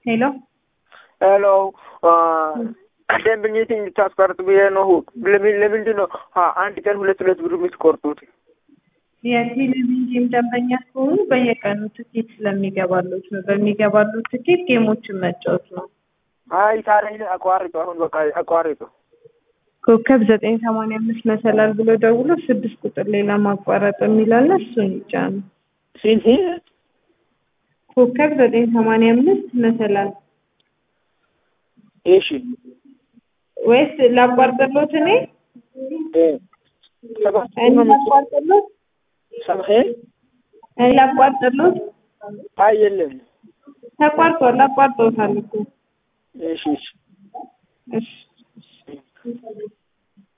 ሄሎ ሄሎ ደንበኞችን እንድታስቀርጥ ብዬ ነው። ለምን ለምንድን ነው አንድ ቀን ሁለት ሁለት ብር የምትቆርጡት? የቴሌቪዥን ደንበኛ ከሆኑ በየቀኑ ትኬት ስለሚገባሉት ነው። በሚገባሉት ትኬት ጌሞችን መጫወት ነው። አይ ታዲያ አቋርጡ። አሁን በቃ አቋርጡ። ኮከብ ዘጠኝ ሰማንያ አምስት መሰላል ብሎ ደውሎ ስድስት ቁጥር ሌላ ማቋረጥ የሚላለ እሱን ይጫኑ። ስንት? ኮከብ ዘጠኝ ሰማንያ አምስት መሰላል እሺ ወይስ ላቋርጥሎት? እኔ ሰባት እኔ ላቋርጥሎት? ሰምሄ እኔ ላቋርጥሎት? አይ የለም። ተቋርጧል። አቋርጦታል እኮ እሺ እሺ እሺ